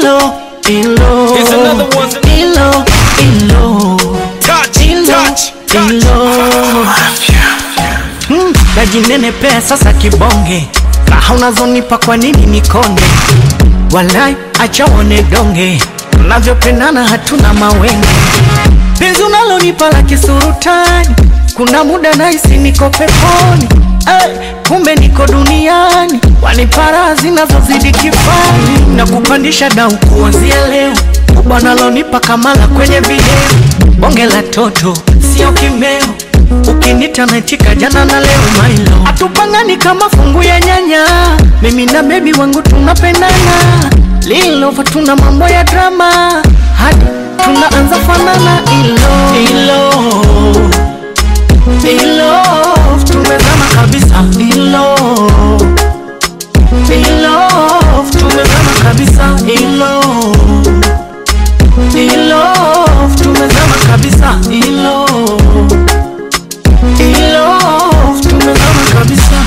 ilo ilo Here's another one. ilo ilo Touch, ilo touch, touch. ilo Mm, najinenepea sasa kibonge raha unazonipa kwa nini nikonde walai acha uone donge tunavyopendana hatuna mawenge penzi unalonipa la kisurutani kuna muda nahisi niko peponi hey, kumbe niko duniani wanipara zinazozidi kifani na kupandisha dau kuanzia leo kubwa nalonipa kamala kwenye video bonge la toto sio kimeo ukinita naitika jana na leo mailo hatupangani kama fungu ya nyanya mimi na bebi wangu tunapendana lilova tuna mambo ya drama hadi tunaanza fanana ilo ilo ilo tumezama kabisa ilo ilo tumezama kabisa ilo ilo tumezama kabisa ilo ilo tumezama kabisa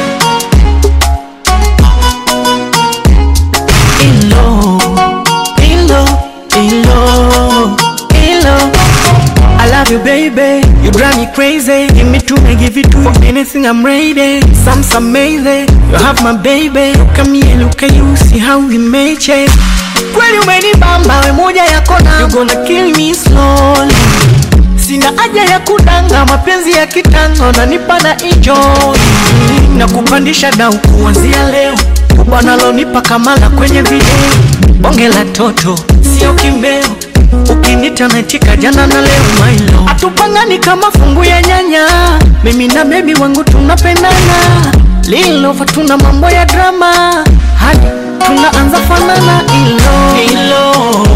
ilo ilo ilo ilo I love you baby you drive me crazy give me two I give it to for anything I'm ready some some amazing you have my baby look at me and look at you see how we made change kweli umenibamba we moja yako na you gonna kill me slowly sina haja ya kudanga mapenzi ya kitango nanipa na enjoy na kupandisha dau kuanzia leo kubwa nalonipa kamala kwenye video bonge la toto sio kimeo ukinita naitika jana na leo mailo hatupangani kama fungu ya nyanya mimi na bebi wangu tunapendana lilova tuna mambo ya drama hadi tunaanza fanana ilo ilo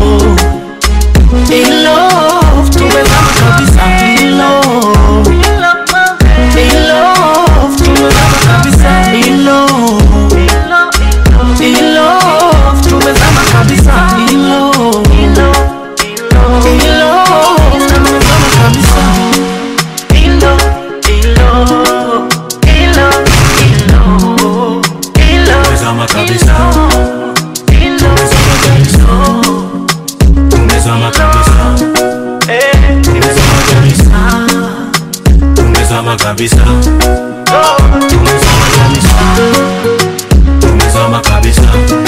ilo tumezama kabisa ilo ilo tumezama kabisa ilo ilo tumezama kabisa ilo ilo tumezama kabisa ilo ilo ilo ilo ilo Tumezama kabisa. Tumezama kabisa. Tumezama kabisa. Tumezama kabisa. Tumezama kabisa. Tumezama kabisa.